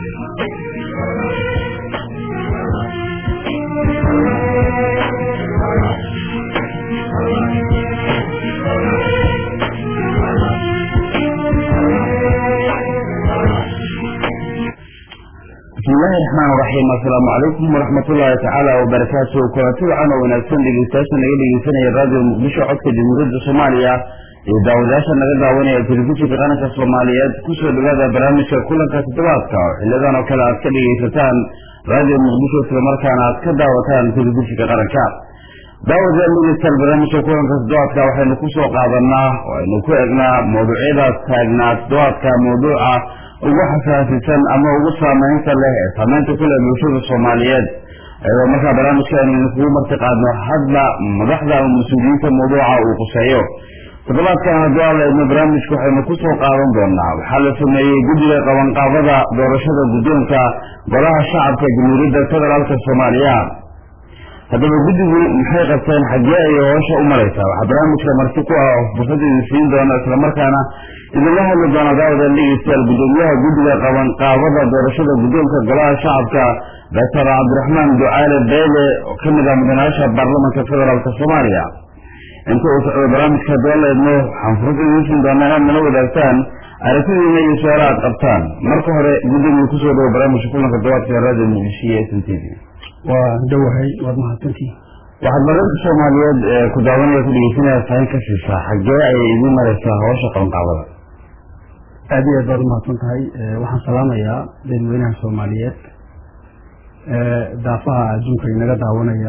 bismillahi raxmaan raxiim assalaamu calaykum waraxmatullaahi tacaala wabarakaatu kulanti wacan oo wanaagsan dhegeystayaasha naga dhegeysanaya raadiyo muqdisho codka jamhuuriyadda soomaaliya iyo daawadayaasha naga daawanaya telefishinka qaranka soomaaliyeed kusoo dhawaada barnaamijka kulanka toddobaadka oo xiliyadan oo kale aad ka dhegeysataan raadiyo muqdisho islamarkaana aad ka daawataan telefishinka qaranka daawadayaal dhegeystayaal barnaamijka kulanka toddobaadka waxaynu kusoo qaadanaa oo aynu ku egnaa mawduucyadaas taagnaa toddobaadka mawduuca ugu xasaasisan ama ugu saameynta leh ee saameynta ku leh bulshada soomaaliyeed ayadoo markaa barnaamijka aynu kugu marti qaadno hadba madaxda ama mas-uuliyiinta mawduuca uu quseeyo toddobaadkan haddii aan la eegno barnaamijka waxaynu kusoo qaadan doonaa waxaa la sameeyey guddiga qabanqaabada doorashada guddoonka golaha shacabka jamhuuriyadda federaalka soomaaliya haddaba guddigu maxay qabteen xaggee ayay hoosha u maraysaa waxaa barnaamijka marti ku ah oo fursad idin siin doona islamarkaana idinla hadli doona daawada dhegeystayaal gudoomiyaha guddiga qabanqaabada doorashada guddoonka golaha shacabka doctor cabdiraxmaan ducaale beele oo ka mid ah mudanayaasha baarlamanka federaalk soomaaliya inta uu socdo barnaamijka haddii la eegno waxaan fursad idin siin doonaa inaad nala wadaagtaan aragtidiina iyo su-aala aad qabtaan marka hore guddiga kusoo dhawo barnaamijka kulanka dobaadka raadiyo muqdisho iyo s n t v waa dhawahay waad mahadsantii waxaad barnaamijka soomaaliyeed ee ku daawanaya ku dhegeysanaya fahin ka siisaa xaggee ayay idiin maraysaa hawsha qabanqaabada aad iyo aad baad umahadsan tahay waxaan salaamayaa dadweynaha soomaaliyeed daafaha adduunka inaga daawanaya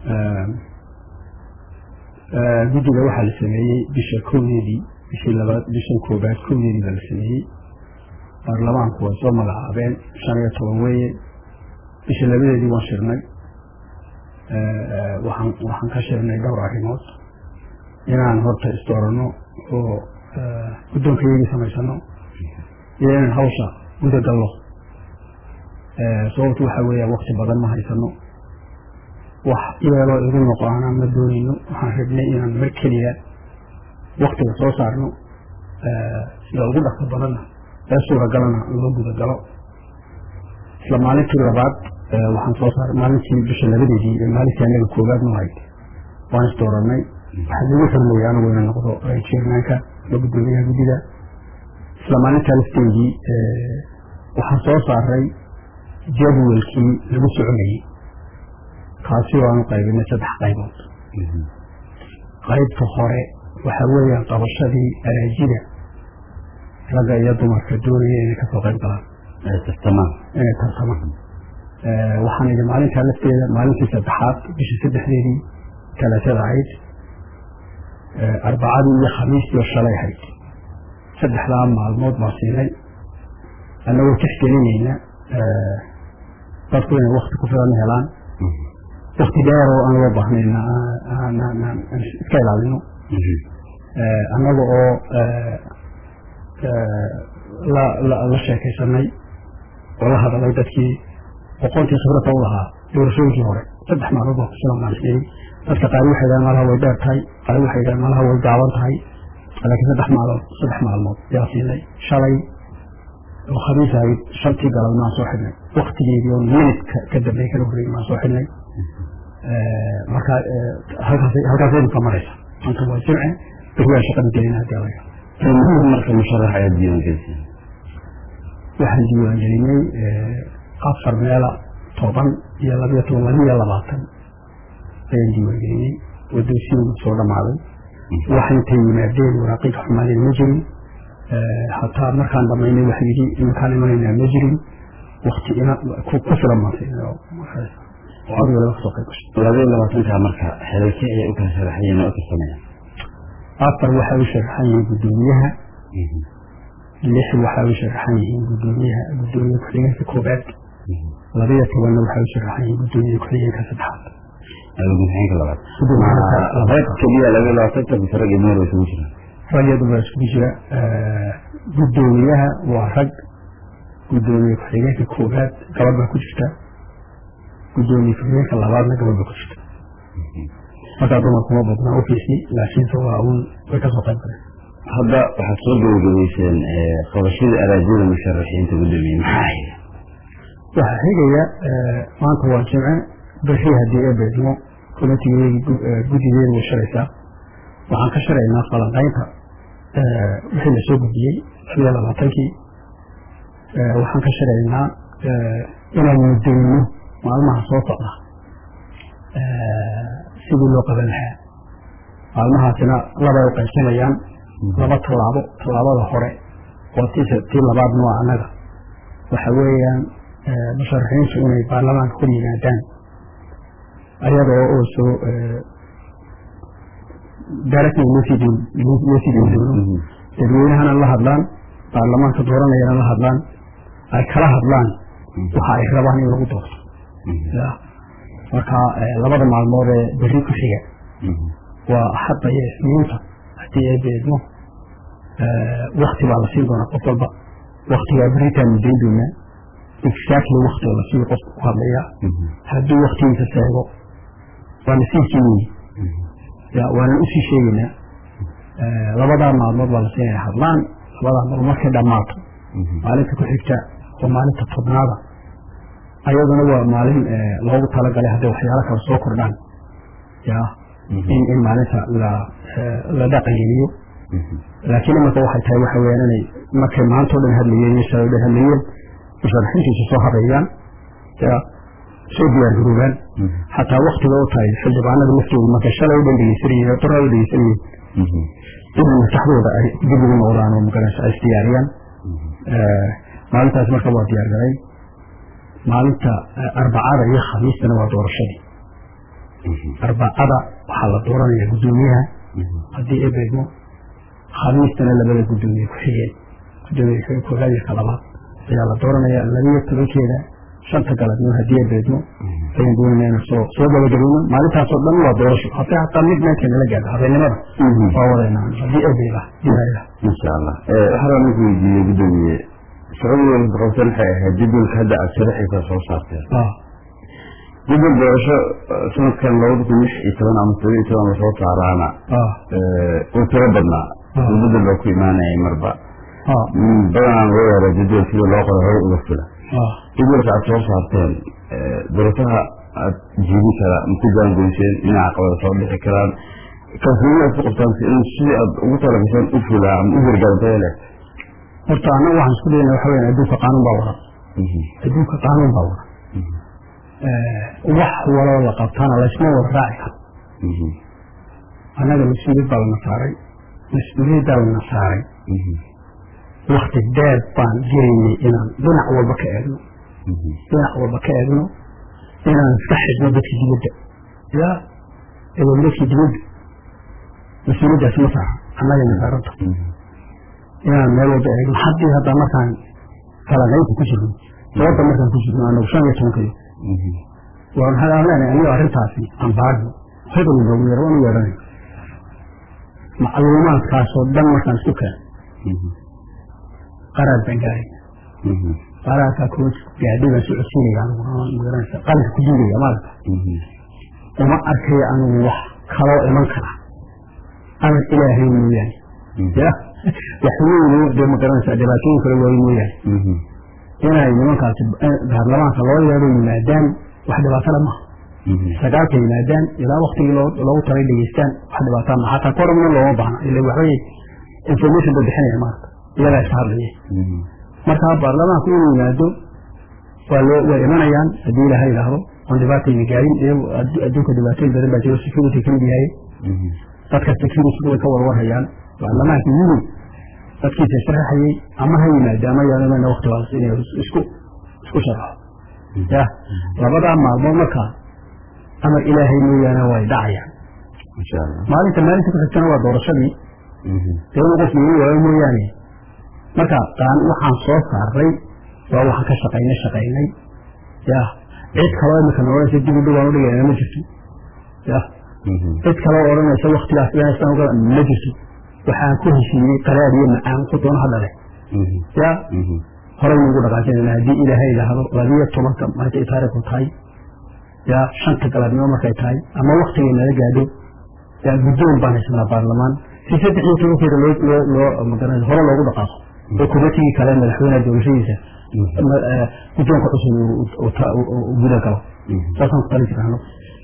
guddiga waxaa la sameeyey bisha kowdeedii bishii labaad bishan koobaad kowdeedii baa la sameeyey baarlamaanku way soo magacaabeen shan iyo toban weeye bisha labadeedii waan shirnay waxaan waxaan ka sheegnay dhowr arrimood inaan horta isdooranno oo guddoonkayagii samaysano iyo inaan hawsha guda gallo sababtu waxaa weeya wakti badan ma haysano wax ileeloo igu noqoana ma doonayno waxaan rabnay inaan mar keliya waktiga soo saarno sida ugu dhaqso badanna ee suuragalana loo guda galo isla maalintii labaad waxaan soo saaray maalintii bisha labadeedii ee maalintii anaga koobaad ma ahayd waan isdooranay waxaa lagu xirmaya anigu ina noqdo chairmanka ama guddoomiyaha guddiga isla maalintaa lafteedii waxaan soo saaray jadwalkii lagu soconayey kaasi oo aanu qaybinay saddex qaybood qaybta hore waxaa weeyaan qabashadii araajida ragga iyo dumarka doonaya inay kasoo qayb galaan inay tartamaan waxaan idhi maalintaa lafteeda maalintii saddexaad bishii saddexdeedii talaatada ahayd arbacadii iyo khamiistii oo shalay ahayd saddexdaa maalmood baa siinay annagoo tixgelinayna dadku inay wakti ku filan helaan wakti dheer oo aan loo baahnayna iska ilaalino annaga oo la sheekaysanay oo la hadalay dadkii aqoontii khibrada u lahaa doorashooyinkii hore saddex maalmood baa kusilan baan isdhiri dadka qaar waxay dhahan malaha way dheer tahay qaar waxay dhahan malaha way gaaban tahay laakiin saddex maalmood saddex maalmood yaa siinay shalay oo khamiis ahayd shantii galabna aan soo xidhnay waktigeedii oo minidka ka dambeey kala horreeyay maan soo xidhnay marka halkaasaynu ka maraysa maanta waa jimce beri waan shaqada gelina hadii alaga marka musharax ayaad diiwaangelisay waxaan diiwaangelinay afar meela toban iyo labiyo toban labiyo labaatan ayaan diiwaangelinay wadoosiyogu soo dhamaaday wax intay yimaadeen waraaqida xumaadeen ma jirin hataa markaan dhamaynay waxa yidhi iminkaan imanaynaa ma jirin wakti ku filan maantay kasoo qayb gashay labayo labaatanka marka xelalkii ayay u kala sharaxayeen oo u tirsanayaan afar waxay u sharaxan yihiin guddoomiyaha lix waxay u sharaxan yihiin guddoomiyaha guddoomiye ku-xigeenka koobaad labiyo tobanna waxay u sharaxan yihiin guddoomiye ku-xigeenka saddexaad gudoomiyaha labaad rag keliya labayo labaatanka mise rag iyo dumar isugu jiraan rag iyo dumar isugu jira guddoomiyaha waa rag guddoomiye ku-xigeenka koobaad gabadh baa ku jirta guddoomiye ku-xigeenka labaadna gabadh baa ku jirta markaa dumarkuma badnaa ofiisi laakiinse waa un way kasoo qayb galeen hadda waxaad soo gabagabayseen qabashadii araajyada musharaxiinta guddoomiye maxaa ahayd waxaa xigaya maanta waa jimce bixii haddii ee beedmo committeegeedi guddigeedu way shalaysaa waxaan ka sharaynaa falanqaynta wixii la soo gudbiyey labiyo labaatankii waxaan ka sharaynaa inaan mudayno maalmaha soo socda sidii loo qaban lahaa maalmahaasina labay u qaybsamayaan laba tallaabo tallaabada hore oo tii labaadna waa annaga waxa weeyaan musharaxiintu inay baarlamaanka hor yimaadaan ayadoo oo soo directly loo sii deyn doono dadweynahana la hadlaan baarlamaanka dooranayana la hadlaan ay kala hadlaan waxa ay rabaan in lagu doorto marka labada maalmood ee berri ku xiga waa axadda iyo isniinta haddii ay beedmo wakti baa la siin doonaa qof walba waktigaa beritaan mudayn doonaa exactly waktiga la siiyo qofka ku hadlaya hadduu waktigiisa seego waa nasiibkii weyi ya waanan usii sheegaynaa labadaa maalmood baa la siinaya hadlaan labadaa maalmood markay dhammaato maalinta ku xigta oo maalinta tobnaada ayaduna waa maalin loogu talagalay hadday waxyaalo kale soo kordhaan ya in in maalinta la la dhaqangeliyo laakiin imanka waxay tahay waxa weyaan inay markay maantao dhan hadlayeen iyo shalay dhan hadlayeen musharaxiintiisu soo habeeyaan ya soo diyaargaroobaan xataa waktiga u tahay xildhibaanada laftooda markay shalay u dhan dhegeysanayeen qoraa u dhegeysanayeen in maskaxdooda ay dib ugu noqdaan oo magaraysa ay isdiyaariyaan maalintaas marka waa diyaargaray maalinta arbacada iyo khamiistana waa doorashadii arbacada waxaa la dooranaya guddoomiyaha haddii ee beedmo khamiistana labada guddoomiye ku xigeen guddoomiye koogaad iyo ka labaad ayaa la dooranaya labiyo tobankeeda shanta galabnimo haddii ee beedmo ayaan doonayna inaan soo soo gabagabayno maalintaasoo dhan waa doorasho haddii hataa mid meelka nala gaadho habeennimada waa wadayna haddii ee beeda ilaah insha allah waxaa ninku weydiiyey guddoomiye shaqadii qabsan waxay ahayd jadwalka hadda aad sharaxiisa soo saarteen jadwal doorasho sanadkan labada kun lix iyo toban ama toban iyo toban lasoo saaraana uu tiro badnaa bedel baa ku imaanayay marba badanaan loo yaara jadwal sida loo qoro hore uga fila jadwalka aad soo saarteen doorashaha aad jiidi kara maku jaangoyseen dhinaca qabada soo dhixi karaan kalsooni aad ku qabtaan in sidii aad ugu talagaseen u fulaa ama u hirgalantay leh horta annaga waxaan isku dayna waxa weyan adduunka qaanuun baa wada adduunka qaanuun baa wada wax waloo la qabtana laysma wada raaci karo annaga mas-uuliyad baa lana saaray mas-uuliyaddaa lana saaray wakti dheer baan gelaynay inaan dhinac walba ka eegno dhinac walba ka eegno inaan iska xidhno dadka dibadda ya ewan dadka dibadda mas-uuliyaddaas ma saaran annagayna saaranta inaan meel walba eegno haddii hadda markaan falaqaynta ku jirno sababta markaan ku jirno anagu shan iyo tobankayo waa maxaa aan leenahay anigo arrintaasi aan baadno hebel noogu yar waan u yeedhanay macluumaadkaasoo dhan markaan isku keeno qaraar baan gaarayna qaraarkaa kuma gaadhay baan socodsiinaya anigu magaranaysa qalinka ku diidaya maarata uma arkayo anigu wax kaloo iman kara amar ilaahay mooyaane ya wax weynu dee magaranaysa dhibaatooyin kale waayo mooyaane inay nimankaasi baarlamaanka loo yeedho yimaadaan wax dhibaatala maha sagaalka yimaadaan ilaa waktigii loogu talay dhegeystaan wax dhibaataa maha hataa koromna looma baahna ila waxbay information ba bixinaya maarata iyagaa iska hadlaya marka baarlamaanku inuu yimaado waa loo way imanayaan haddii ilaha yidhaahdo oon dhibaatayna gaarin adduunka dhibaatooyin badan baa jiro security kamid yahay dadka security way ka warwarhayaan baarlamaanka yimid dadkiisa sharaxayay ama ha yimaado ama yaanamana waktigaas inay isku isku sharaxo ya labadaa maalmood markaa amar ilaahay mooyaane way dhacayaan maalinta maalinta ku xigtana waa doorashadii dee inu qof igu waayo mooyaane marka qaan waxaan soo saaray waa waxaan ka shaqaynay shaqaynay ya cid kaloo imika nooleysa dib u dhow aan udhigayna ma jirto ya cid kaloo odhanaysa waktigaas ilaasaan uga ma jirto waxaan ku heshiiyey qaraar iyo macaan ku doona hadhale ya horey nugu dhaqaajinayna haddii ilaahay idhaahdo labiyo tobanka markay taariikhdu tahay ya shanta galabnimo markay tahay ama waktigay nala gaadho ya guddoon baan haysanaa baarlamaan si saddex iyo tobankeeda loo loo loo magaranay hore loogu dhaqaaqo oo kumatigii kale madaxweynaha doorashadiisa guddoonka cusub uu guda galo saasaan ku talin jirano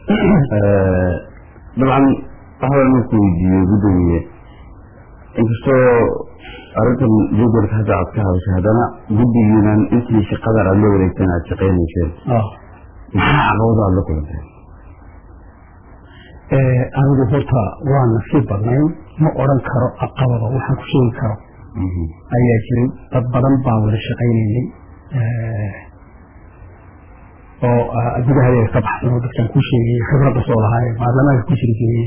dabcan waxbaa marku weydiiyey guddoomiye inkastoo arrintan jadwalka hadda aad ka hadashay haddana guddigiinan intii shaqadan aad la wareegteen aad shaqaynayseen maxaa caqabado aad la kulantay anigu horta waa nasiib badnayn ma odran karo caqabado waxaan ku sheegi karo ayaa jiray dad badan baan wada shaqaynaynay oo gudahadeeda ka baxsan oo dadkan ku sheegay khibradda soo lahaaye baarlamaanka ku jiri jiray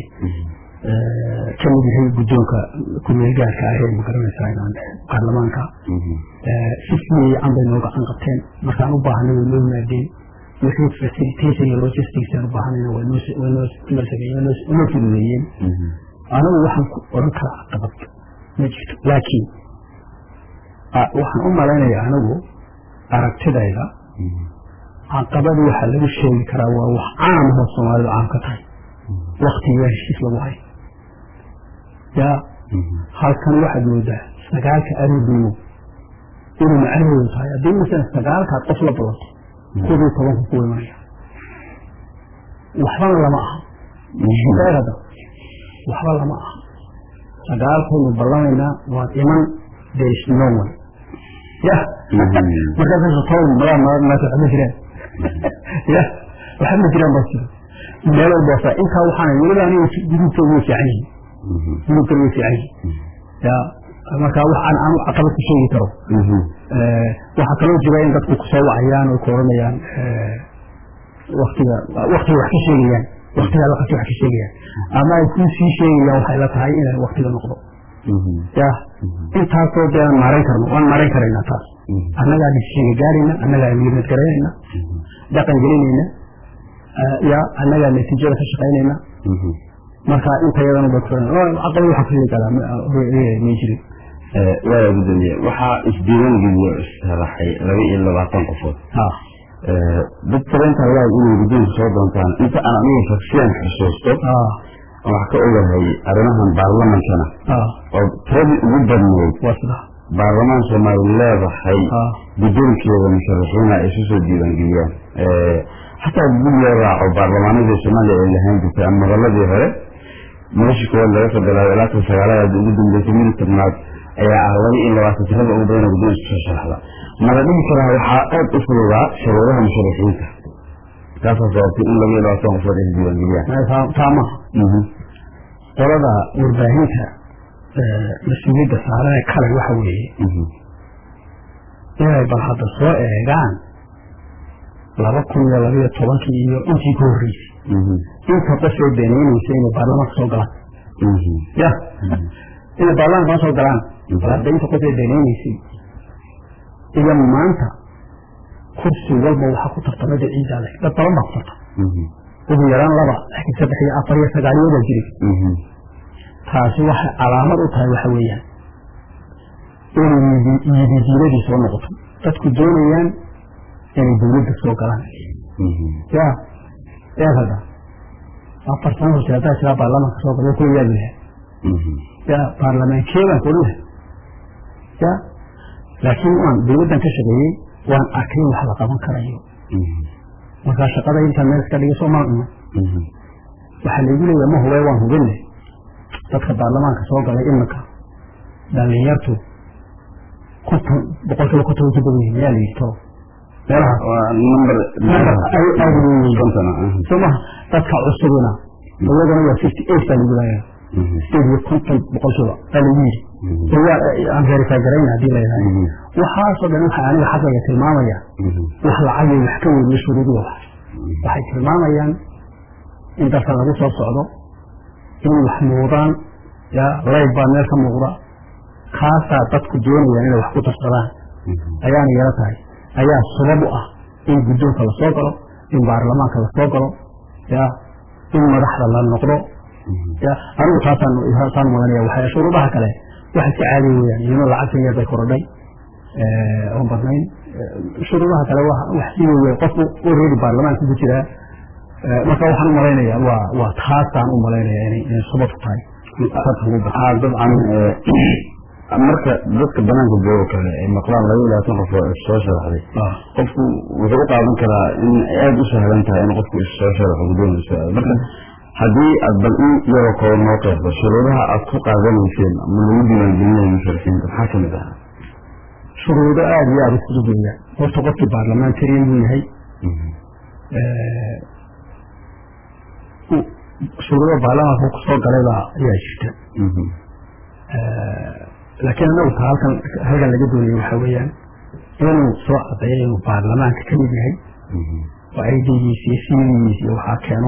ka mid yahay guddoonka kumeel gaarka ahee magaranaysaa inaan baarlamaanka si fiican bay noo gacan qabteen markaan u baahnay way noo yimaadeen wixii facilitation iyo logistics aan u baahnayna way noo sameeyeen way noo fududeeyeen anigu waxaan ku odhan karaa caqabad ma jirto laakiin waxaan u malaynayaa anigu aragtidayda caqabad waxaa lagu sheegi karaa waa wax caam ahoo soomaalidu caam ka tahay waktigaa heshiis lagu hayo ya halkan waxaad moodaa sagaalka aroodnimo inuu macnaheedu tahay haddii masalan sagaalkaad qof la badanto koob iyo tobanka ku imanaya waxbana lama aha sheegada waxba lama aha sagaalkaynu ballamaynaa waad iman there is no one ya markaas toban madaa maas waxma jiraan ya waxa ma jiraan baa jiro meel walba saa intaa waxaana weliba aniga gudubtooda way fiican yihin gudubtooda way fiican yihin ya marka wax aan aanu caqabad ku sheegi karo waxaa kaloo jira in dadku kusoo wacayaan oo ku oranayaan waktiga waktiga wax ka sheegayaan waktigaa wakti wax ka sheegayaan ama ay kuu sii sheegayaan waxay la tahay inay waktiga noqdo ya intaasoo dee aan maaran karno waan maaran karaynaa taas annagaa dhisheega gaarayna annagaa milimad garaynayna dhaqan gelinayna ya annagaa natiijada ka shaqaynayna marka inta yadana ba caqabad waxaa kusheegi karaa ma jirin waaya gudoomiye waxaa isdiiwan geliyo istaraxay laba iyo labaatan qofood dad tabeyntaa waa inay guddoonka soo doontaan inta aan aniga shaksiyan xusuusto wax ka ogahay arrimahan baarlamankana oo tiradii ugu badnayd baarlamaan soomaali leedahay guddoonkeeda musharaxiina ay isu soo diiwaangeliyaan xataa dib loo raaco baarlamaanadii soomaaliya ay lahaan jirtay ama goboladii hore noloshii koowaad laga soo bilaabo ilaa kan sagaalaad ugu dambeysay midi tobnaad ayaa ah laba iyo labaatan tirada ugu badan guddoonka soo sharaxda mala dhihi karaa waxaa aad u fududaa shuruudaha musharaxiinta taasaa sababtay in laba iyo labaatan qofood ay diiwaangeliyaan taamaha qolada warbaahinta mas-uuliyadda saaran ee kale waxa weeye inay bal hadda soo eegaan laba kun iyo labaiyo tobankii iyo intii ka horreysay inta qofay beeneynaysa inay baarlamaanka soo galaan ya inay baarlamaanka ma soo galaan bal hadda inta qofay beeneynaysay iyo maanta kursi walba waxaa ku tartamay dad ciidaa leh dad badan baa ku tartama ugu yaraan laba laakiin saddex iyo afar iyo sagaaliyoodaa jiray taasi waxay calaamad u tahay waxa weeyaan inay yididiinadii soo noqoto dadku doonayaan inay dawladda soo galaan ya eeg hadda afar sano horte haddaa jiraa baarlamaanka soo gala kuwa yaadi lahaa ya baarlamaankeebaan ku odhan lahay ya laakiin waan dawladdan ka shaqeeyey waan arkay in wax la qaban karayo markaa shaqada intaan meel iska dhigay soomaa uma waxaa laygu leeyahay ma hubay waan hubinne dadka baarlamaanka soo galay iminka dhalinyartu konton boqolkiiba konton way ka badan yihin yaa la yidhi to meelahaas soo maha dadka cusubina iyagana waa fifty eight baa lagu leeyahay sideed iyo konton boqolkiiba baa lagu yidhi waa aan verify garayna haddii la yidhaha waxaasoo dhan waxaa aniga xaggayga tilmaamaya wax lacagay wax ka weyniyo shuruudiga wax waxay tilmaamayaan in dadka lagu soo socdo inay wax muuqdaan ya layb baa meel ka muuqda kaasaa dadku doonayaan inay wax ku darsadaan ayaana yaro tahay ayaa sabab u ah in guddoonka lasoo galo in baarlamaanka lasoo galo ya in madaxda la noqdo ya anigu taasaan maganaya waxay shuruudaha kale waxay ka caadi weyaan iyano lacagtan yar bay korodhay oon badnayn shuruudaha kale wax sii wey qofku already baarlamaanka ku jiraa marka waxaan u malaynayaa waa waa taasaan u malaynaya inay sababku tahay dabcan marka dadka banaanka joogo kale ay maqlaan laba iyo labaatan qof oo issoo sharaxday qofku wuxuu u qaadan karaa in ay aada u sahlan tahay in qofku issoo sharaxo guddoonka soo marka haddii aad bal in yaroo kooban noo qeexdo shuruudaha aad ku qaadanayseen ama lagu diiwaangelinaya musharaxiinta maxaa kamid ah shuruudo aada iyo aada u fudud weeyaan horta qofkii baarlamentarian buu yahay shuruudo baarlamaanka kusoo galaybaa ayaa jirta laakiin anagu ta halkan halkan laga doonayo waxaa weeyaan inuu soo cadeeyo inuu baarlamaanka ka mid yahay oo aidigiisa iyo sidigiisa iyo waxaa keeno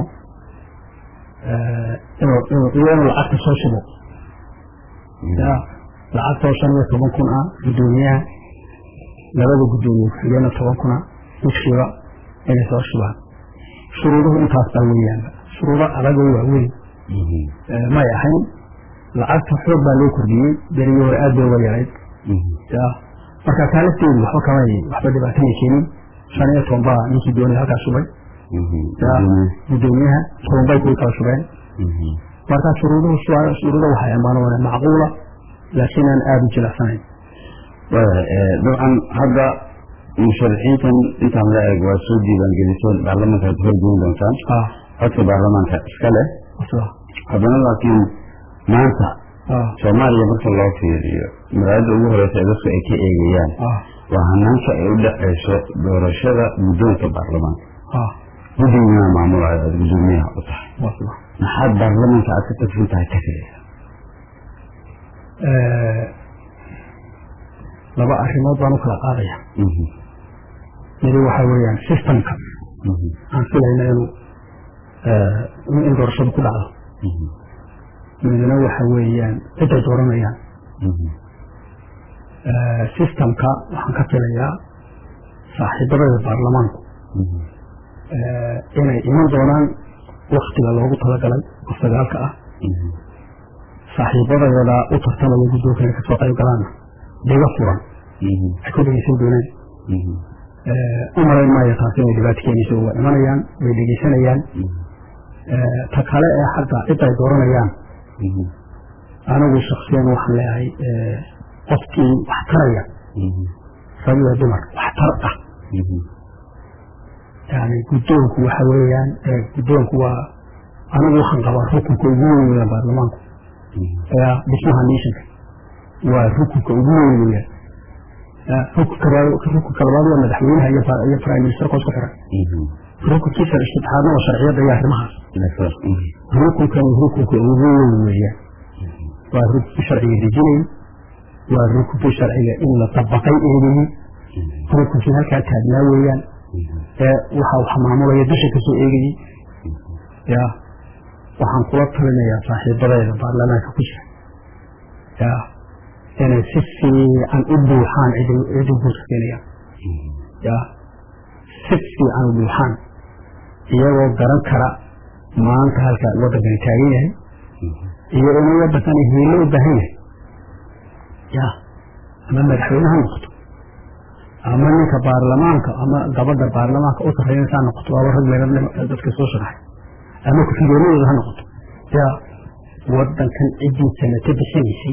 inuu inuu iyo inuu lacagta soo shubo ya lacagtoo shan iyo toban kun ah guddoomiyaha labada guddoomiye ku-xigeenna toban kun ah midkiiba inay soo shubaan shuruuduhu intaas baa weeyaanba shuruudo adag oo waaweyn may ahayn lacagta xoog baa loo kordhiyey berigii hore aad bay uga yarayd ya marka taa lafteedu waxba kamay waxba dhibaatama keenin shan iyo toban baa ninkii doonay halkaa shubay ya guddoomiyaha toban bay kuwi kala shubeen marka shuruuduhu shuruudo waxay ammaanooneen macquula laakiin aan aada u jilacsanayn dabcan hadda musharaxiintan intaan la eeg waa soo diiwaangeliseen baarlamaanka aad horgeyn doontaan codka baarlamaanka iska leh haddana laakiin maanta soomaaliya marka loo fiiriyo magaalada ugu horeysa ee dadku ay ka eegayaan waa hanaanka ay u dhexayso doorashada guddoonka baarlamaanka guddigiina maamulayo aad guddoomiyaha u tahay maxaad baarlamaanka aad ka tagsan tahay ka filaysa laba arrimood baan u kala qaadaya midi waxaa weeyaan systemka aan filayna inuu in doorashadu ku dhacdo midna waxa weeyaan ciday dooranayaan systemka waxaan ka filayaa saaxiibadada baarlamaanku inay iman doonaan waktiga loogu talagalay oo sagaalka ah saaxiibadayada u tartamaya guddoonka inay kasoo qayb galaanna dhiga furan ay ku dhegeysan doonaan u malayn maayo taasi inay dhibaato keenayso waa imanayaan way dhegeysanayaan ta kale ee xagga cid ay dooranayaan anigu shaksiyan waxaan leeyahay qofkii wax taraya rag iyo dumar wax tar ah yani guddoonku waxa weeyaan guddoonku waa anigu waxaan qabaa rukunka ugu weyn weeyaan baarlamaanku ayaa dhismaha nationka waa rukunka ugu weyn weeyaan rukunka labaad waa madaxweynaha iyo prime ministerka isku xiran rukunkiisa saddexaadna waa sharciyadda iyo arrimahaas rukunkan rukunka ugu weyn weeyaan waa rukunkii sharciga dejinayay waa rukunkii sharciga in la dabaqay eegayey rukunkii halkaa taagnaa weeyaan ee waxa wax maamulaya dusha kasoo eegayey ya waxaan kula talinayaa saaxiibadeeda baarlamaanka ku jira ya inay si fiican u buuxaan cidi guurka keenayaan ya si fiican u buuxaan iyagoo garan kara maanta halka waddankani taagan yahay iyo inuu waddankani hiilo u baahan yahay ya ama madaxweyne ha noqoto ama ninka baarlamaanka ama gabadha baarlamaanka u sarreynaysa ha noqoto waaba rag meelad dadka soo sharaxay ama ku-xigeenadooda ha noqoto ya waddankan ciddii sanato bixinaysay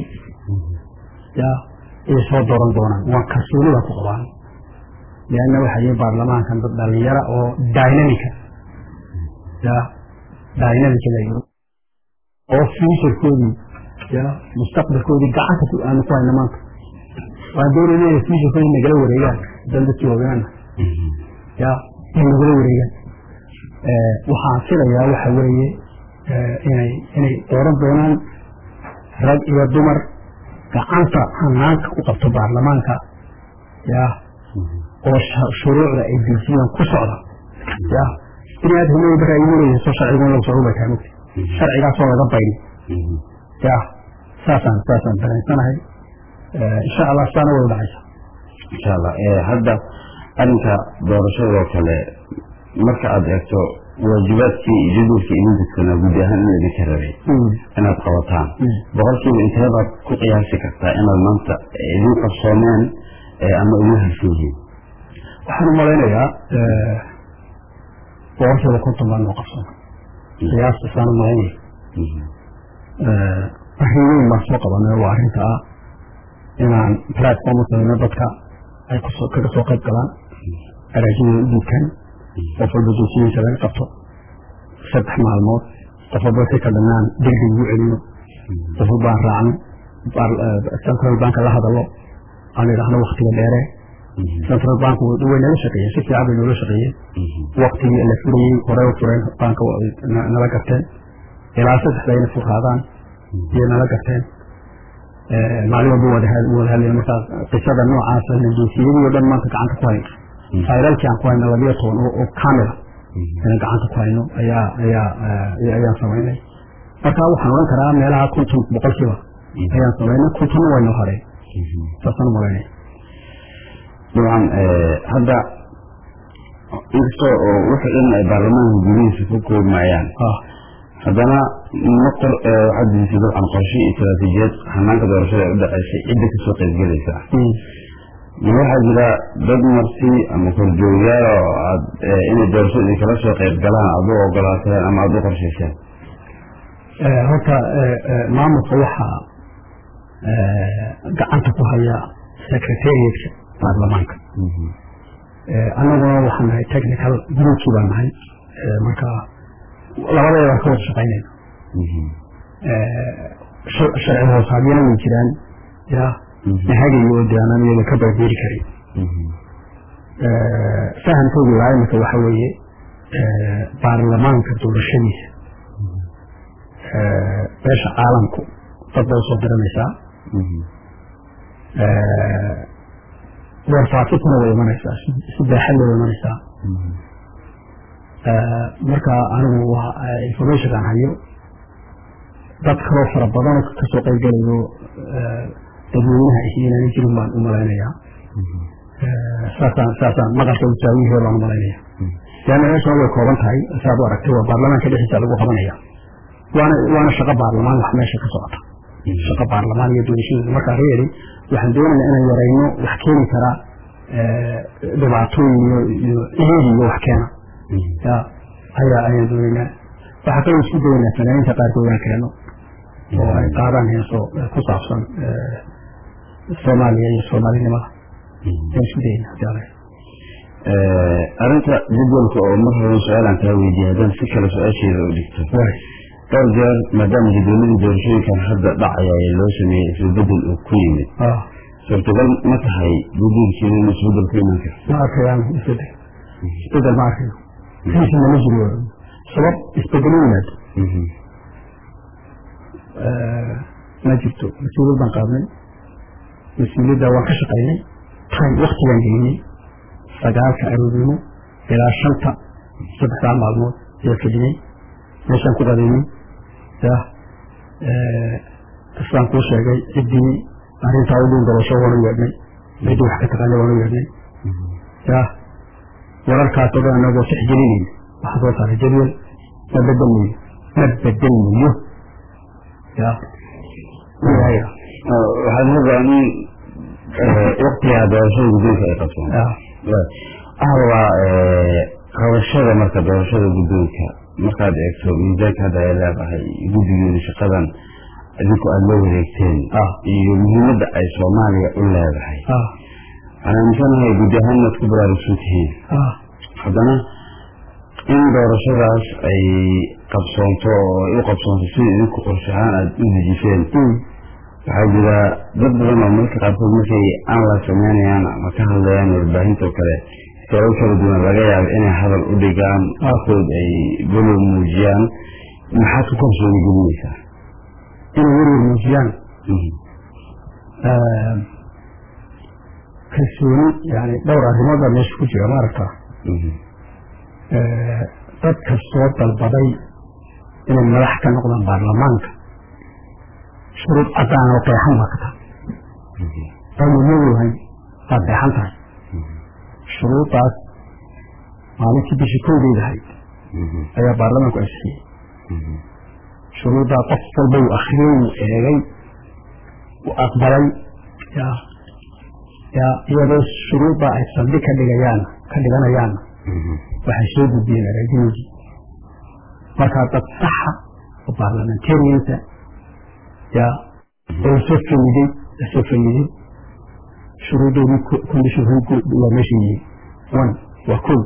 ya ay soo dooran doonaan waan kalsoonida ku qabaan leanna waxa yihi baarlamaankan dad dhalinyara oo dynamica ya dynamica la yiri oo futurekoodii ya mustaqbalkoodii gacanta ku aanu ku hayna maanta waan doonayna inay futurekoodii nagala wareegaan dan dadkii waaweynana ya in nagala wareegaan waxaan filayaa waxa weeye inay inay dooran doonaan rag iyo dumar gacanta hanaanka ku qabto baarlamaanka ya oo shuruucda ay dejiyaan ku socda ya bini aadamada markaa igu leeyahay soo sharcigun lagu socdo bay tahay mugti sharcigaasoo laga bayni ya saasaan saasaan dareensanahay insha allah saana way dhacaysa insha allah hadda arrinka doorashadoo kale marka aad eegto waajibaadkii iyo jadwalkii idin degsanaa guud ahaan in idinka rabay inaad qabataan boqolkiiba intee baad ku qiyaasi kartaa inaad maanta idin qarsoomeen ama idin harsan yihiin waxaan u malaynayaa boqolkiiba konton baan noo qabsoomay qiyaasta saan u malaynaya arrin weyn baan soo qabanay waa arrinta ah inaan platform u sameyno dadka ay kusoo kaga soo qayb galaan araajidooda u dhiibtaan qof walba jinsiyiisa laga qabto saddex maalmood qof walba si ka dhanaan degdeg ugu celiyo qof walba aan raacno central bank la hadalo aan idhaahno waktiga dheere central bank way nala shaqeeyeen si fiican bay noola shaqeeyeen waktigii la furayey horey u fureen banka nala garteen ilaa saddex bayna furaadaan iyo nala garteen maalin walba wada hadlayn markaa qisada noocaasa jinsiyadii oo dhan maanta gacanta ku hayno fayralkii aan ku hayno labiyo toban oo kamila inaan gacanta ku hayno ayaa ayaa ayaan samaynay marka waxaan odhan karaa meelaha konton boqolkiiba ayaan samaynay kontonna wayno hareen saasaan umalaynaya dabcan hadda inkasta oo wixii dhan ay baarlamaanka gudihiisa ku koobmayaan haddana maqor waxaad dejisay dabcan qorshe iyo istaraatiijiyad hanaanka doorashada ee u dhaceysay cidda kasoo qaybgelaysa ma waxaa jira dad marsi ama korjoogyaal oo aad inay doorashada idinkala soo qayb galaan aad u ogolaateen ama aada u qorshayseen horta maamulka waxaa gacanta ku haya secretariatka baarlamaanka annaguna waxaan nahay technical groupkii baan nahay marka labadeeda baan ka wada shaqaynayna sharci hoosaadyana way jiraan ya nahagayo oo de aanan iyaga ka barbeeri karin fahamkooda ilaa imika waxa weeye baarlamaanka doorashadiisa beesha caalamku dad bay usoo diranaysaa warfaafisna way imanaysaa si baaxad way imanaysaa marka anigu waa informationkaan hayo dad kaloo fara badan oo kasoo qaybgalayo dadweynaha inaana jirin baan u malaynayaa saasaan saasaan maqalka usaawihii baan u malaynaya leanna meeshan way kooban tahay saad u aragtay waa baarlamaanka dhexdiisa lagu qabanaya waana waana shaqo baarlamaan wax meesha ka socota shaqo baarlamaan iyo doorashadiisa markaa reeri waxaan doonaynaa inaan yarayno wax keeni karaa dhibaatooyin iyo iyo ciidi iyo wax keena ya ayaa ayaan doonaynaa waxaa kaloo isku dayaynaa fanaaniinta qaarkood aan keeno oo ay qaadaan heeso ku saabsan soomaaliya iyo soomaalinimada ayaan isku dayaynaa jaalay arrinta jadwalka oo mar horan su-aalaan kaa weydiiyay haddaan si kale su-aasheeda u dhigto dhowr jeer maadaama jadwaladii doorashooyinkan hadda dhacaya ee loo sameeyey isbedel uu ku yimid suurtagal ma tahay jadwalkiina in isbedel ku iman karo ma arkayaan isbedel isbedel ma arkayo kiisina ma jiro sabab isbedelo yimaado ma jirto mas-uuliyad baan qaadnay mas-uuliyadda waan ka shaqaynay time waktigaan gelinay sagaalka aroornimo ilaa shanta saddexdaa maalmood ayaa fadhiyey meeshaan ku qadeynay ya islaan kuu sheegay ciddii arrintaa u dhuun doorasho waanu yeedhnay ciddii wax ka taqaana waanu yeedhnay ya wararkaas oo dhan anagoo tixgelinayna waxaa soo saaray jadwal ma bedelmayo ma bedelmayo ya waxaad rabaa in waktigaa doorashada guddoonka ay qabsoon waxaa rabaa qabashada marka doorashada guddoonka markaad eegto miisaanka hadda ay leedahay guddigeeda shaqadan idinku aada la wareegteen iyo muhiimadda ay soomaaliya u leedahay waxaan aaminsanahay guddi ahaan inaad ku baraarugsan tihiin haddana in doorashadaas ay qabsoonto oo ay u qabsoonto sida idinku qorshe ahaan aada u dejiseen waxaa jira dad badan oo marka qaarkood markay aan la sameynayaan ama ka hadlayaan warbaahinta oo kale sabab kala duwan laga yaabo inay hadal u dhigaan qaarkood ay golow muujiyaan maxaad ku kalsooni gelinaysaa inay werwer muujiyaan kalsooni yani dhowr arrimood baa meesha ku jira maaragta dadka soo dalbaday inay madax ka noqdaan baarlamaanka shuruud cadaan oo qeexan baa ka tahay aynu leeyahay waa qeexan tahay shuruudaas maalintii bishii kowdeed ahayd ayaa baarlamaanku ansixiyey shuruuddaa qof walba uu akriyey uu eegay uu aqbalay ya ya iyadoo shuruuddaa ay saldhig ka dhigayaan ka dhiganayaanna waxay soo gudbiyeen araajinigii markaa dad saxa oo baarlamentariansa ya oo soo fayidey lasoo fayidey shuruudoodii condition waa meesha yihiin one waa kow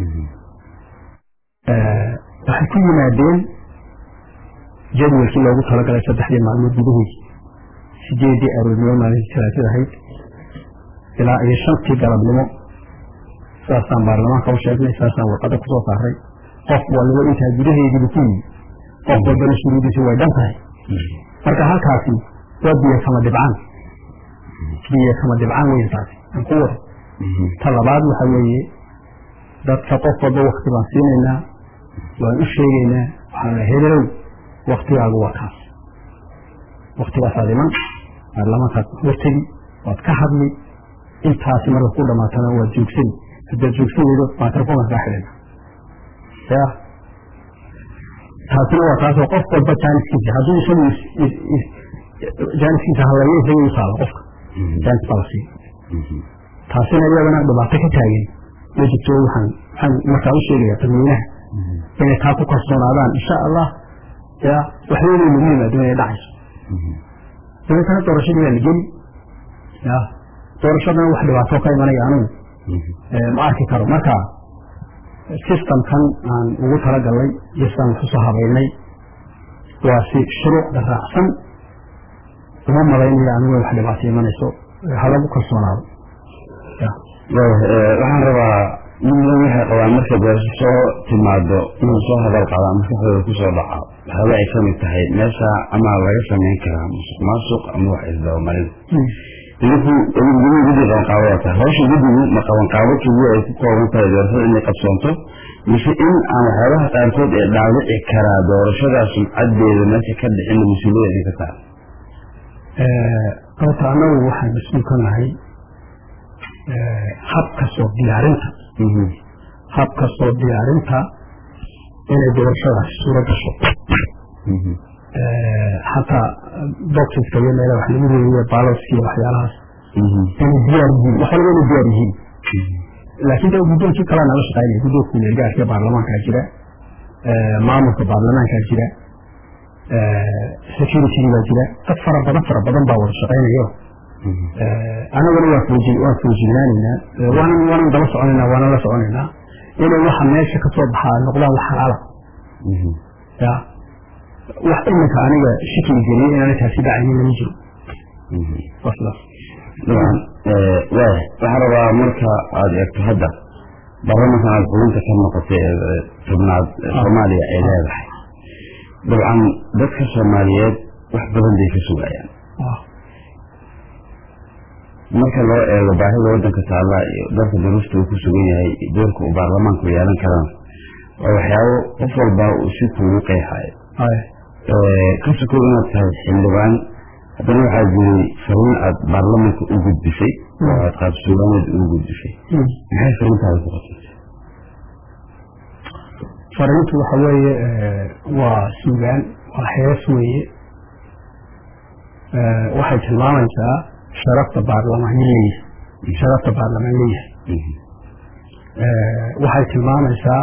waxay ku yimaadeen jadwalkii loogu talagalay saddexdii maalmood gudahoodii sideedii aroornimo maalintii talaatid ahayd ilaa iyo shantii galabnimo saasaan baarlamaanka u sheegnay saasaan warqadda kusoo saaray qof waliba intaa gudaheediiba ku yimi qof walbana shuruudiisi way dhan tahay marka halkaasi waa biyo kama dhibcaan biyo kama dhibcaan weyn taasi aan ku wado ta labaad waxa weeye dadka qof walba wakti baan siinaynaa waan u sheegaynaa waxaan la hebelow waktigaagu waa kaas waktigaasaad iman baarlamaankaad hortegi waad ka hadli intaasi marka ku dhamaatana waad joogsani haddaad joogsan weydo microfonka kaa xidhina ya taasina waa taasoo qof walba jaaniskiisa hadduu isagu jaaniskiisa halayo isaga u taalo qofka jaanis baa la siiya taasina iyadana dhibaato ka taagan ma jirto waxaan waxaan markaa u sheegaya dadweynaha inay taa ku kalsoonaadaan insha allah ya waxyooday lagu yimaado inay dhacayso dabeetana doorashadii baa la geli ya doorashadana wax dhibaato ka imanaya anugu ma arki karo marka systemkan aan ugu talagalnay iyo sidaan wax usoo habaynay waa si shuruucda raacsan uma malaynaya anigu wax dhibaato imanayso halagu kalsoonaado waxaan rabaa midna waxay qabaan markay doorasho soo timaado inuu soo hadal qadaa maskaxdooda kusoo dhaca waxyaaba ay kamid tahay meesha ama laga samayn karaa musuq maasuq ama wax isdabamarin idinku idinku guddi qabanqaabada tahay hawsha guddigu ma qabanqaabo keliya ay ku kooban tahay doorashada inay qabsoonto mise in aan waxyaabaha qaarkood ee dhaawici karaa doorashadaa sumcadeeda meesha ka dhicina mas-uuliyada idinka tahay horta annagu waxaan mas-uul ka nahay habka soo diyaarinta habka soo diyaarinta inay doorashadaasi suuro gasho xataa boxiska iyo meela wax lagu reebiye baloska iyo waxyaalahaas inay diyaar yihiin wax walba inay diyaar yihiin laakiin de guddoonkii kalaa nala shaqaynaya guddoonka kumeelgaarka baarlamaankaa jira maamulka baarlamaankaa jira security baa jira dad fara badan fara badan baa wada shaqaynayo anaguna waa fooji waan foojignaanaynaa waanan waanan daba soconaynaa waanan la soconaynaa inay waxa meesha ka soo baxaa noqdaan wax xalaala ya wax iminka aniga shikli geliyay inaana taasi dhacaynin lama jiro waa sidaas dabcan waaya waxaan rabaa marka aada eegto hadda baarlamankan aada xubinta ka noqotay ee tobnaad soomaaliya ay leedahay dabcan dadka soomaaliyeed wax badan bay ka sugayaan marka loo eego baahida wadanka taalla iyo dalka duruufta uu ku sugan yahay doorka uu baarlamaanku yeelan karana waa waxyaabo qof walba uu si kuugu qeexayo ka sokow inaad tahay xildhibaan haddana waxaa jiray fariin aad baarlamanka u gudbisay oo aad qaabsuugaaneed ugu gudbisay maxay fariintaada ku qotantay fariintu waxa weeye waa suugaan waa hees weeye waxay tilmaamaysaa sharafta baarlamaan leeyahay sharafta baarlamaan leeyahay waxay tilmaamaysaa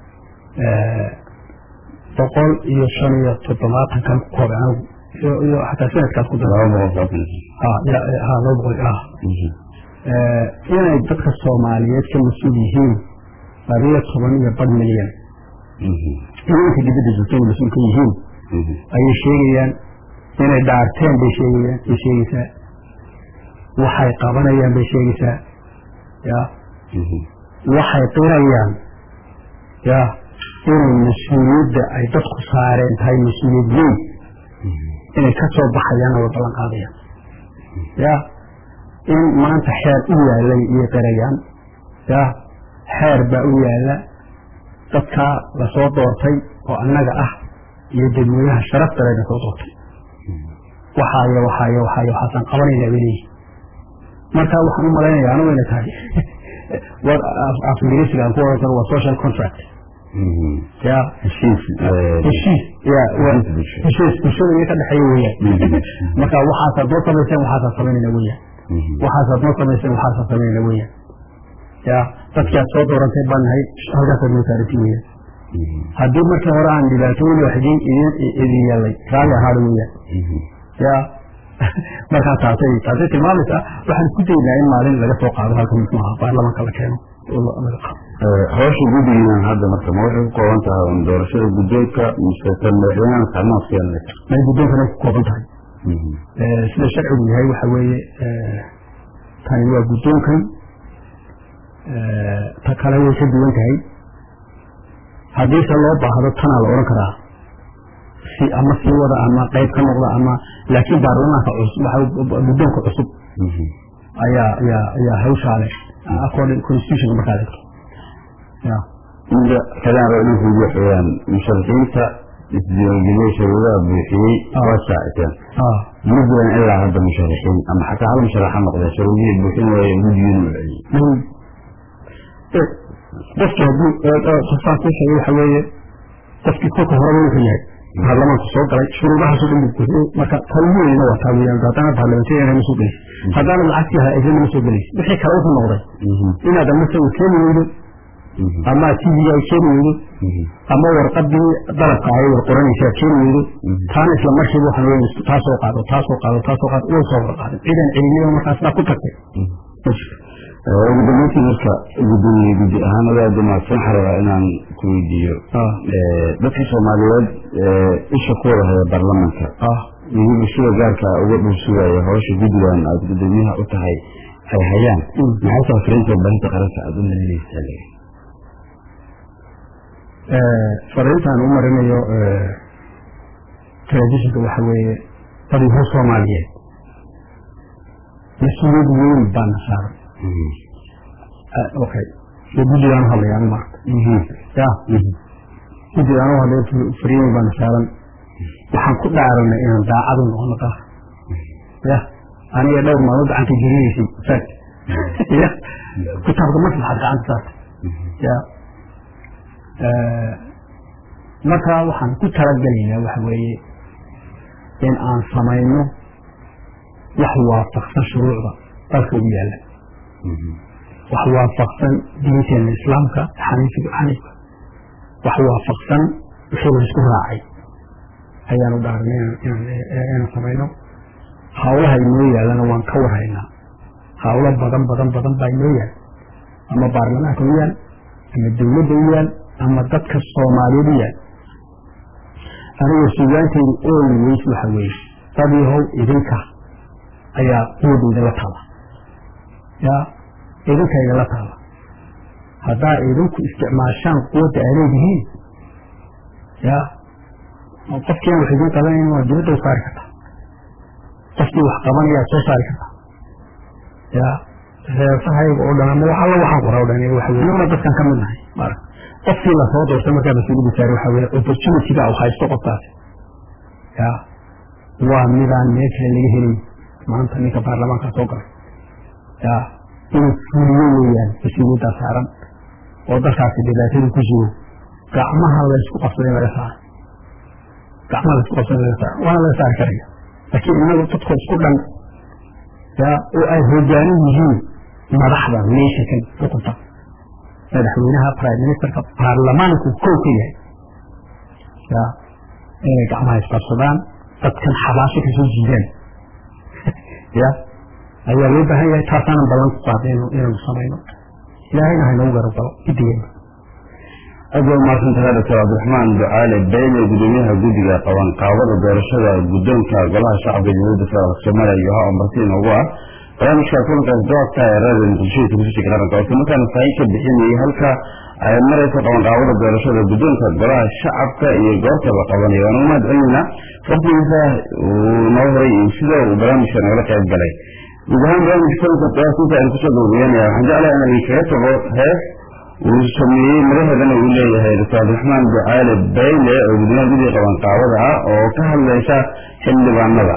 boqol iyo shan iyo toddobaatan kan ku koobe anigu iyo xataa sanadkaas ku dara ha laba boqol ah inay dadka soomaaliyeed ka mas-uul yihiin labiyo toban iyo bar milyan iyo inta dibadda joogto inay mas-uul ka yihiin ayay sheegayaan inay dhaarteen bay sheegayaan bay sheegaysaa waxay qabanayaan bay sheegaysaa ya waxay qirayaan ya inay mas-uuliyadda ay dadku saareen tahay mas-uuliyad weyn inay ka soo baxayaanna way ballan qaadayaan ya in maanta xeer u yaalay iyo qirayaan ya xeer baa u yaala dadkaa lasoo doortay oo annaga ah iyo dadweynaha sharafta lena soo doortay waxaayo waxaayo waxaayo waxaasaan qabanayna bay leeyihin marka waxaan u malaynaya anigu inay tahay af ingiriisiga aan ku oran karo waa social contract ya heshiis heshiis ya heshiis bulshada iyo ka dhexeeya weeyaan marka waxaasaad noo samayseen waxaasaad samaynayna weeyaan waxaasaad noo samayseen waxaasaad samaynayna weeyaan ya dadkii aad soo doorantay baan nahay halkaasaad noo saarantay weeyaan haddii markii hore aan dhibaatooyin wax idin idin idin yeelay raalli ahaada weeyaan ya markaa taasay taasay tilmaamaysaa waxaan ku daynaa in maalin laga soo qaado halka muxuu ahaa baarlamaanka la keeno oo laga qaado hawsha guddigiinan hadda marka ma waxay ku kooban tahay un doorashada guddoonka mise tan madaxweynaha kaalmaha siyaalanaysa may guddoonkana ku kooban tahay sida sharcigu yahay waxa weeye tani waa guddoonkan ta kale way ka duwan tahay haddiise loo baahdo tanaa la odhan karaa si ama sii wada ama qayb ka noqda ama laakiin baarlamaanka cusub guddoonka cusub ayaa ayaa ayaa hawshaa leh according constitution markaa eegto ya midda kalaan raba inaan kuugu waxweeyaan musharaxiinta isdiiwaangeliyey shuruudaha buuxiyey waa shaaciteen ma jiran ilaa hadda musharaxiin ama xataa hal musharax ha noqdee shuruudihii buuxin waaye guddigiina u celiyey qofki haddii qofkaan kuu sheegay waxa weeye qofkii kolka horeba wuxuu yahay baarlamaanku soo galay shuruudahaasoo dhan buu buuxiyey marka tan ugu weyna waa taa weeyaan haddana baarlamentarian ma soo gelaysa haddaana lacagtii hay-adana ma soo gelaysa wixii kale wuxuu noqday inaad ama sawir keeni weydo ama tv-ga ay keeni weydo ama warqadii dalabka ahay war qoranaysa aad keeni weydo taana isla markiiba waxaan weyn taasoo qaado taasoo qaado taasoo qaado way soo wada qaaday ciidan celiniba markaas baa ku tagtay ma jirto ugu dambeyntii marka gudoomiye guddi ahaan adaa dumaadsan waxaa rabaa inaan ku weydiiyo dadka soomaaliyeed isha ku wada haya baarlamanka iyo bulshada gaarka uga dhulsugaya hawsha guddigan aada gudoomiyaha u tahay ay hayaan maxay tahay fariinta warbaahinta qaranka aada u marinaysaa fariintaan u marinayo telefishinka waxa weeye badiho soomaaliyeed mas-uuliyad weyn baana saaran okay so guddigaan uhadlaya anu maarta ya guddigaan uhadlaya fariin weyn baana saaran waxaan ku dhaaranay inaan daacadu noqono dalka ya aniga dhowr maalmood gacanta gelinaysay fact ya kitaabka maslaxad gacanta saarta ya marka waxaan ku talagelaynaa waxa weeye in aan samayno wax waafaqsan shuruucda dalka ugu yaalla wax waafaqsan diinteena islaamka xaniifiga xaniifka wax waafaqsan wixii la isku raacay ayaanu dhaaranay inaan samayno hawlaha inoo yaallana waan ka warhaynaa hawlo badan badan badan baa inoo yaal ama baarlamaanka u yaal ama dowladda u yaal ama dadka soomaaliyeed u yaal aniga sugaanteydu ooli weys waxa weeye dadiihow idinka ayaa quwada idinla taala ya idinka idinla taala haddaa idinku isticmaashaan quwadda aa leedihiin ya qofkiian wax idin qabanayn waa dibadda u saari kartaa qofkii wax qabanayaa soo saari kartaa ya reesahayga oo dhan ama wax alla waxaan qora o dhan waxa weye naguna dadkan ka mid nahay maarag qofkii lasoo doortay markaa mas-uuliyadda saari waxa weye opportunity-ga u haysto qofkaasi ya waa midaan meel kale laga helay maanta ninka baarlamaanka soo galay ya inuu fuliyo weeyaan mas-uuliyaddaa saaran oo dalkaasi dhibaatadu ku jiro gacmaha laysku qabsaday laga saaro gacmaha laysku qabsaday laga saaro waana laga saari karaya laakiin inagu dadkoo isku dhan ya oo ay hogaanin yihiin madaxda nationkan xukunta madaxweynaha prime ministerka baarlamaanku kow ka yahay ya inay gacmaha isqabsadaan dadkan xabaasho kasoo jiidaan ya ayaa loo baahan yahay taasaanan ballan ku qaaday inaanu samayno ilaahayna haynagu garab galo gidigeena aad waa mahadsantahay doctor cabdiraxmaan ducaale beyle gudoomiyaha guddiga qaban qaabada doorashada guddoonka golaha shacabka jamhuuriyadda federaalk soomaaliya iyo ha marti inoogu ah barnaamijka kulankaas doorka ee raadiyo muqdisho telefishinka qaranka oo markaana faahin ka bixinayay halka ay maraysa qaban qaabada doorashada guddoonka golaha shacabka iyo goorta la qabanayo waana umahad celinayna waqtigiisa uu noo horay iyo sida uu barnaamijka nagala qayb galay guud ahaan barnaamijka kulanka qiyaasinta aynu kusoo gabagabeynaya waxaan jeclahay inaan idinkaga tago hees uu sameeyey madaheedana uu leeyahay doctor cabdiraxmaan ducaale bayle oo gudoomiyaha guddiga qaban qaabada ah oo ka hadlaysa xildhibaanada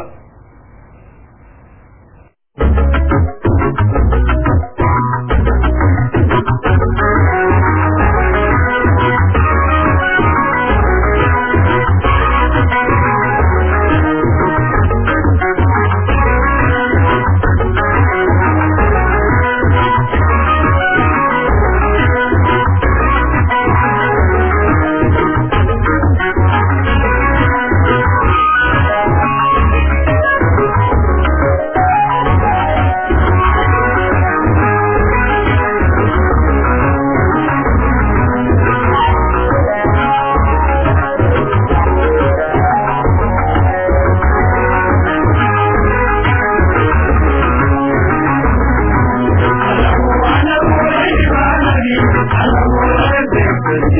Thank you.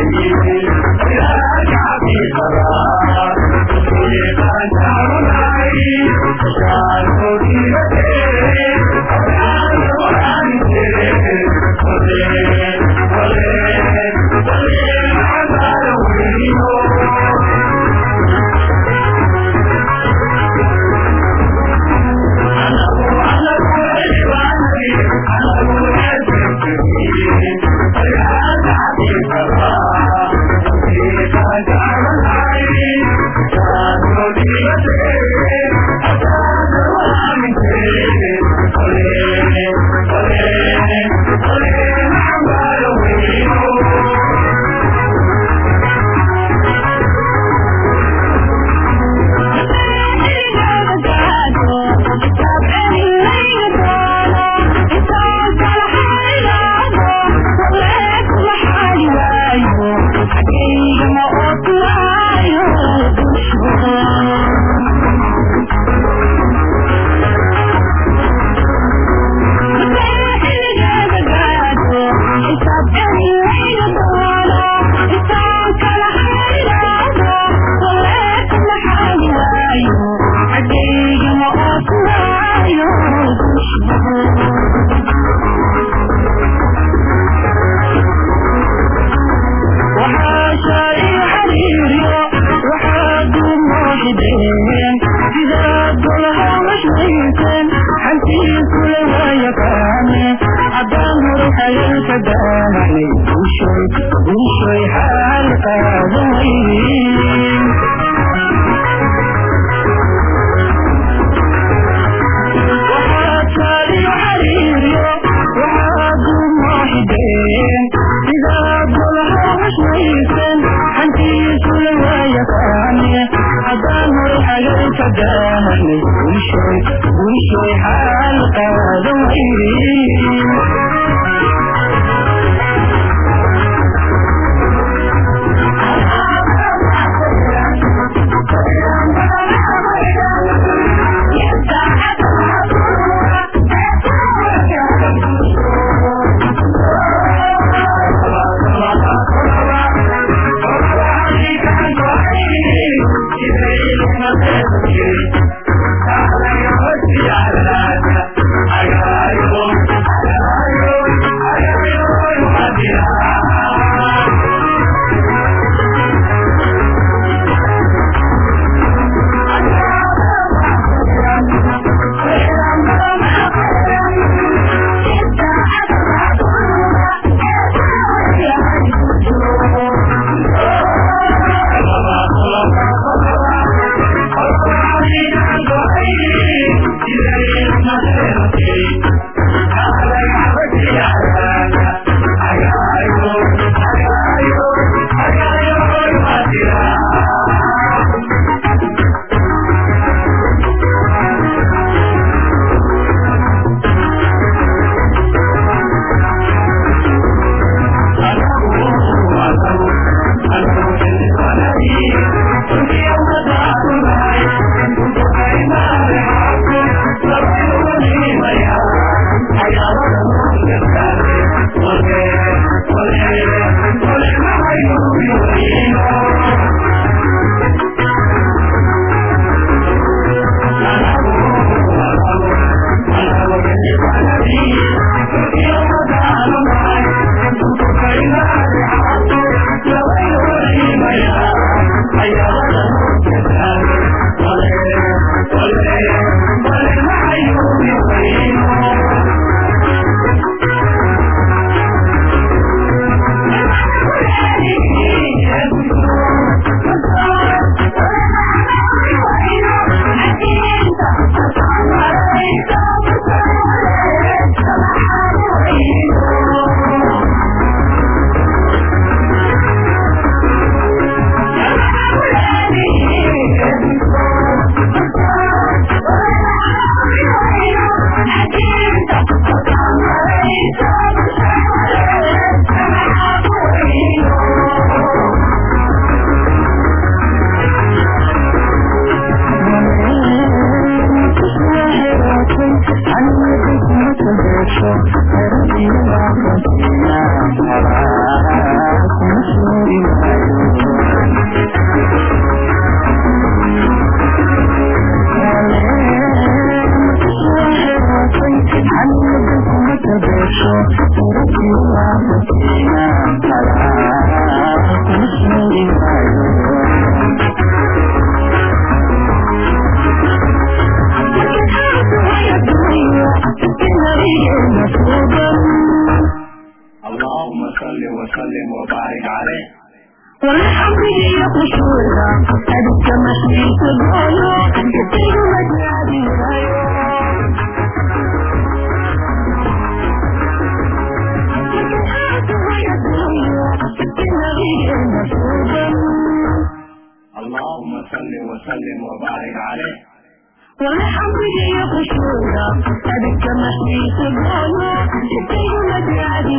I got you. عليه والحمد لله خشوعا أدك مشيت الغاية يطير مجادي اللهم صل وسلم وبارك عليه والحمد لله خشوعا أدك مشيت الغاية يطير مجادي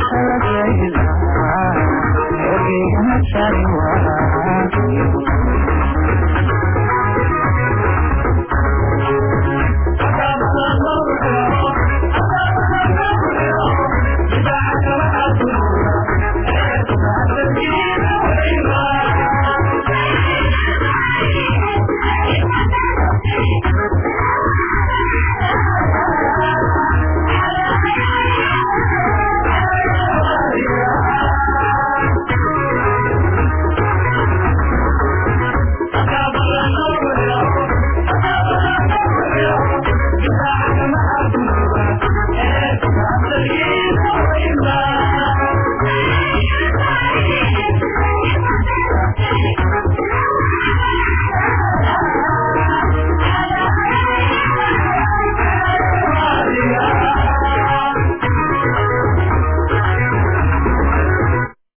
Thank you.